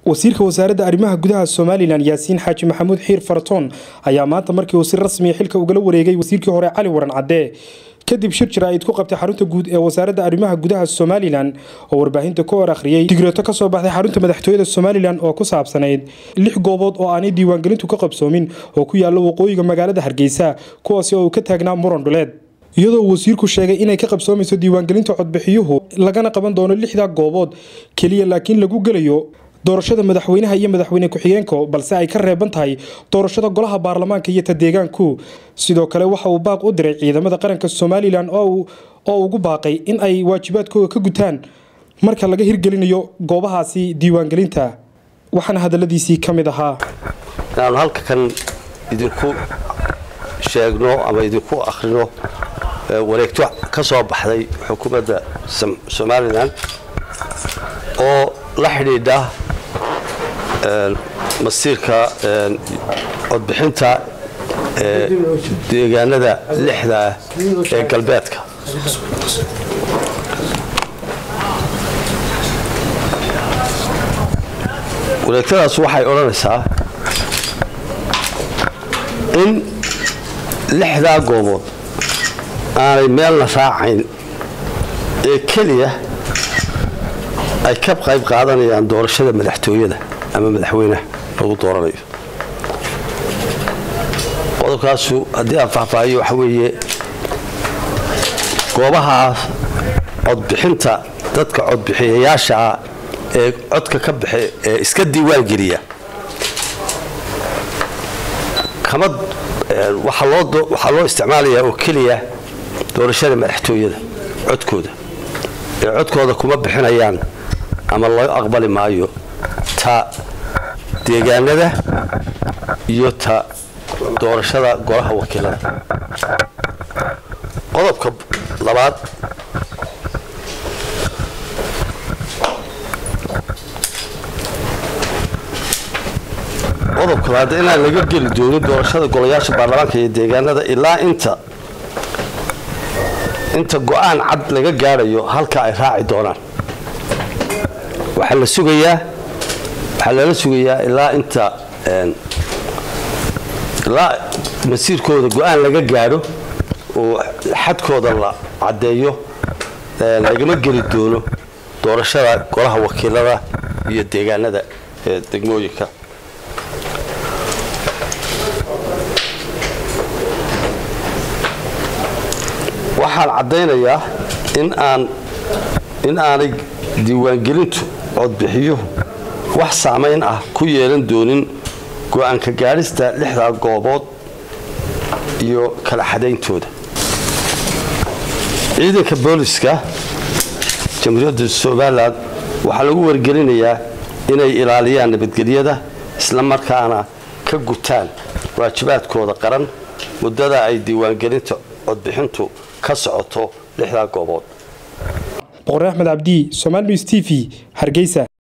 wasiirka wasaaradda arrimaha gudaha somalilan yaasiin xaaji maxamuud xiir faratoon ayaa maanta markii uu si rasmiya xilka ugala wareegay wasiirkii hore cali waran cadde kadib shir jaraa'id ku qabtay xarunta guud ee wasaaradda arrimaha gudaha somalilan oo warbaahinta ka hor akhriyey digreeto ka soo baxday xarunta madaxtooyada somalilan oo ku saabsanayd lix goobood oo aanay diiwaangelintu ka qabsoomin oo ku yaalla waqooyiga magaalada hargeysa kuwaasi oo uu ka taagnaa muran dhuleed iyadoo wasiirku sheegay inay ka qabsoomayso diiwaangelinta codbixiyuhu lagana qaban doono lixdaa goobood keliya laakiin lagu gelayo doorashada madaxweynaha iyo madaxweyne ku-xigeenka balse ay ka reeban tahay doorashada golaha baarlamaanka iyo ta deegaanku sidoo kale waxa uu baaq u diray ciidamada qaranka somalilan oo ugu baaqay in ay waajibaadkooda ka gutaan marka laga hirgelinayo goobahaasi diiwaangelinta waxaana hadaladiisii ka mid ahaa inaanu halka kan idinku sheegno ama idinku akhrino wareegto ka soo baxday xukuumadda somalilan oo la xidhiidha masiirka codbixinta deegaanada lixda ah ee galbeedka wareegtadaas waxay odhanaysaa in lixdaa goobood aanay meelna raacayn ee keliya ay ka qayb qaadanayaan doorashada madaxtooyada ama madaxweynaha lagu dooranayo qodobkaasu haddii aan faahfaahiyo waxa weeye goobahaas codbixinta dadka codbixiyayaasha ah ee codka ka baxe ee iska diiwaan geliya kama waxaa loo isticmaalayaa oo keliya doorashada madaxtooyada codkooda ee codkooda kuma bixinayaan ama laga aqbali maayo ta deegaanada iyo ta doorashada golaha wakiilada qodobka labaad qodobka labaad inaan laga geli doonin doorashada golayaasha baarlamaanka iyo deegaanada ilaa inta inta go-aan cad laga gaadhayo halka ay raaci doonaan waxaa la sugayaa waxaa lala sugayaa ilaa inta ilaa masiirkooda go-aan laga gaadho oo xadkooda la caddeeyo lagama geli doono doorashada golaha wakiilada iyo deegaanada ee degmooyinka waxaan caddaynayaa in aan in aanay diiwaangelintu codbixiyuhu wax saamayn ah ku yeelan doonin go-aanka gaadhista lixdaa goobood iyo kala xadayntooda ciidanka booliska jamhuuriyadda somalilan waxaa lagu wargelinayaa inay ilaaliyaan nabadgelyada isla markaana ka gutaan waajibaadkooda qaran muddada ay diiwaangelinta codbixintu ka socoto lixdaa goobood boqor axmed cabdi somal news t v hargeysa